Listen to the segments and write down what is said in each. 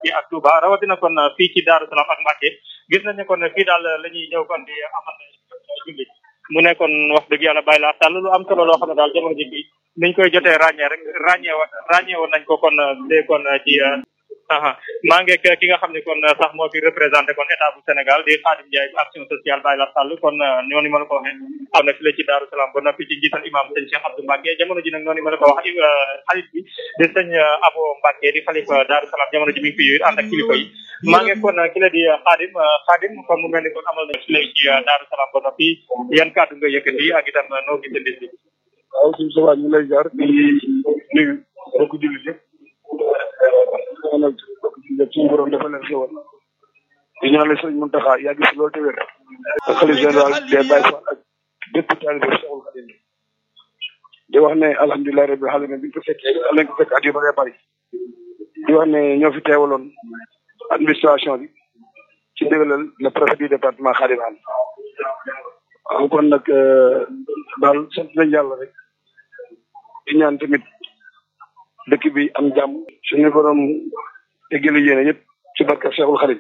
Mbacke ak Touba rawatina kon fii ci Daaru Salaam ak Mbacke gis nañ ne kon fii daal la ñuy ñëw kon di amal julli mu nekkoon wax dëgg yàlla bàyyi laa sàll lu am solo loo xam ne daal jamono ji bi niñ koy jotee ràññee rek ràññee wa ràññee woon nañ ko kon dee kon ci aha maa ngi ki nga xam ne kon sax moo fi représenté kon état bu Sénégal di Khadim Ndiaye action sociale bàyyi la sàll kon noonu ma la ko waxee am na fi la ci Daaru Salaam ba noppi ci njiital imam sëñ Cheikh Abdou Mbacke jamono ji nag noonu ma la ko wax xalit bi di sëñ Abo Mbacke di xalifa Daaru Salaam jamono ji mi ngi fi ànd ak kilifa yi maa ngi kon ki la di Khadim Khadim kon mu mel ni kon amal na fi la ci Daaru Salaam ba noppi yan kàddu nga yëkkati ak itam noo gisee bis bi waaw suñu sa ñu lay jaar di nuyu mbokk jullit yëpp ñaanal mbokk jullit yëpp suñu borom dafa leen xewal di ñaanal sëñ Muntaxa yàgg si loolu te wér ak xalif général des Baye Fall ak bépp taalibe Cheikhul Khadim di wax ne alhamdulilah rabbil alamin bi ñu ko fekkee lañ ko fekk at yu bëree bëri di wax ne ñoo fi teewaloon administration bi ci dëgalal le préfet du département Khadim Anne waaw kon nag daal sant nañ yàlla rek di ñaan tamit dëkk bi am jàmm suñu borom eggale yéene ñëpp ci barka Cheikhul Khadim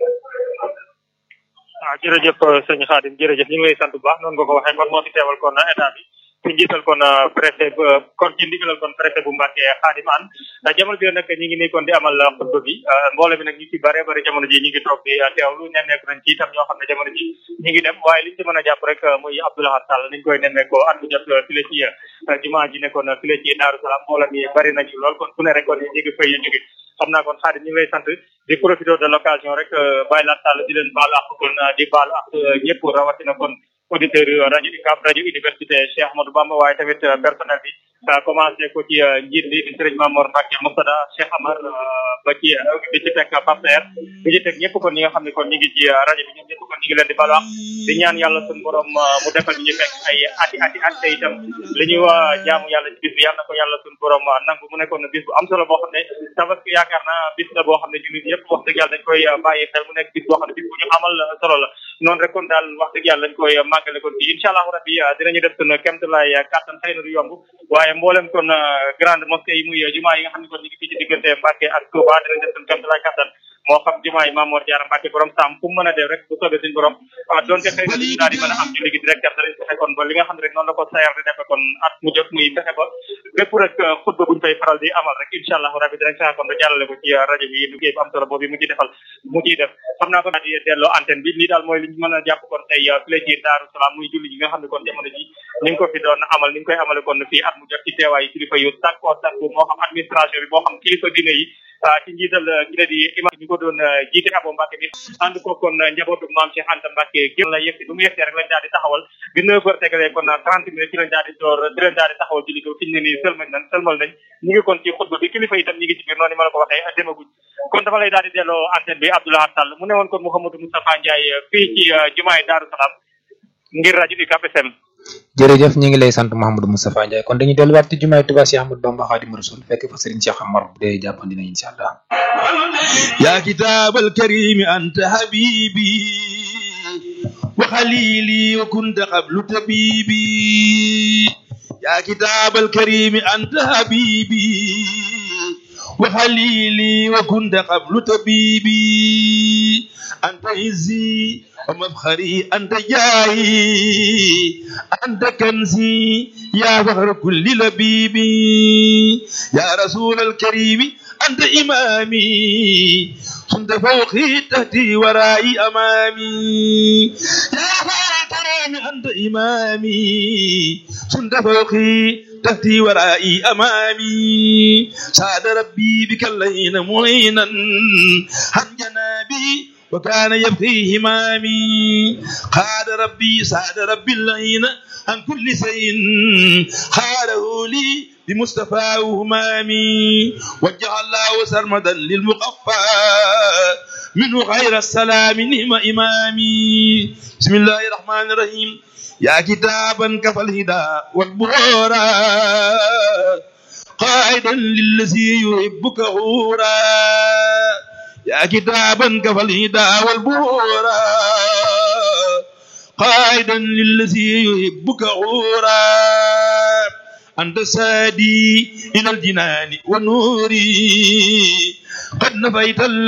waaw jërëjëf sëñ Khadim jërëjëf ñu ngi lay sant bu baax noonu nga ko waxee kon moo fi teewal kon état bi ci njiital kon préfet kon ci ndigalal kon préfet bu Mbacke Khadim Anne jamono bi nag ñi ngi nii kon di amal xutba bi mbooloo bi nag ñu ci bare bare jamono ji ñi ngi toog di teewlu nemmeeku nañ ci itam ñoo xam ne jamono ji ñi ngi dem waaye liñ ci mën a jàpp rek muy Abdoulaye Sall niñ koy nemmeekoo at bu jot file ci jumaa ji nekkoon file ci Daaru Salaam mbooloo mi bari nañu lool kon fu ne rek kon ñi ngi fay jóge xam naa kon Khadim ñu ngi lay sant di profité de l'occasion rek bàyyi laa Sall di leen baalu ak kon di baalu ak ñëpp rawatina kon auditeur rajo UCAB rajo université Cheikh Ahmadou Bamba waaye tamit personnel bi commencé ko ci njiit li di Serigne Mamour Mbacke Moustada Cheikh Amar ba ci di ci teg Pape Seer di ci teg ñëpp kon ñi nga xam ne kon ñu ngi ci rajo bi ñoom ñëpp kon ñu ngi leen di balu wax di ñaan yàlla suñu borom mu defal ñu fekk ay ati ati at te itam li ñuy waa jaamu yàlla ci bis bi yàlla na ko yàlla suñu borom nangu mu nekkoon bis bu am solo boo xam ne tabaski yaakaar naa bis la boo xam ne jullit yëpp wax dëgg yàlla dañ koy bàyyi xel mu nekk bis boo xam ne bis bu ñu amal solo la noonu rek kon daal wax dëgg yàlla dañ koy màggale kon fii incha allahu rabbi dinañu def suñu kéemtalaay kàttan xëy na du yomb waaye mboolem kon grande mosquée yi muy jumaa yi nga xam ne kon ñu ngi fii ci diggante Mbacke ak Touba dinañ def suñu kéemtalaay kàttan moo xam jumaa yi Mamour Diarra Mbacke borom saam fu mu mën a def rek bu soobee suñu borom donte xëy na duñu daal di mën a am julli gi direct danañ fexe kon ba li nga xam ne rek noonu la ko sayar di defe kon at mu jot muy fexe ba lépp rek xutba buñ fay faral di amal rek incha allahu rabbi dinañ fexe kon ba jàllale ko ci rajo bi liggéey bu am solo boobu mu ci defal mu ciy def xam naa ko daal di delloo antenne bi lii daal mooy li ñu mën a jàpp kon tey fii ci Daaru Salaam muy julli gi nga xam ne kon jamono ji ni nga ko fi doon amal ni nga koy amale kon fii at mu jot ci teewaay kilifa yu sàkkoo sàkku moo xam administration bi moo xam kilifa diine yi ci njiital ki la di imam ñu ko doon jiite Abo Mbacke bi ànd ko kon njabootu maam Cheikh Anta Mbacke gépp la yegsi bu mu yegsee rek lañ daal di taxawal bi neuf heures tegalee kon trente minutes ci lañ daal di door di leen daal di taxawal julli ko fi ñu ne nii sëlmal nañ sëlmal nañ ñu ngi kon ci xutba bi kilifa itam ñi ngi ci biir noonu ma la ko waxee demaguñ kon dafa lay daal di delloo antenne bi Abdoulaye Sall mu ne woon kon Mouhamadou Moustapha Ndiaye fii ci jumaay Daaru Salaam ngir rajo UCAB FM jërëjëf ñu ngi lay sant Mouhamadou Moustapha Ndiaye kon dañuy delluwaat ci jumaay Tuubaa Cheikh Ahmadou Bamba Xaadimu Rasuul fekk fa Serigne Cheikh Amar bu dee jàppandi na incha allah يا كتاب الكريم أنت حبيبي وخليلي وكنت قبل طبيبي يا كتاب الكريم أنت حبيبي وخليلي وكنت قبل طبيبي أنت عزي ومفخري أنت جاي أنت كنزي يا فخر كل لبيبي يا رسول الكريم أنت إمامي كنت فوقي تحتي ورائي أمامي يا فخر الكريم أنت إمامي كنت فوقي تحتي ورائي أمامي سعد ربي بك اللين معينا عن جنابي وكان يبقي همامي قاد ربي سعد ربي اللين عن كل شيء خاله لي بمصطفى همامي وجه الله سرمدا للمقفى منه غير السلام نعم إمامي بسم الله الرحمن الرحيم يا كتابا كفى الهدى والبهورا قائدا للذي يحبك غورا يا كتابا كفى الهدى والبهورا قائدا للذي يحبك غورا أنت سادي إلى الجنان والنور قد نفيت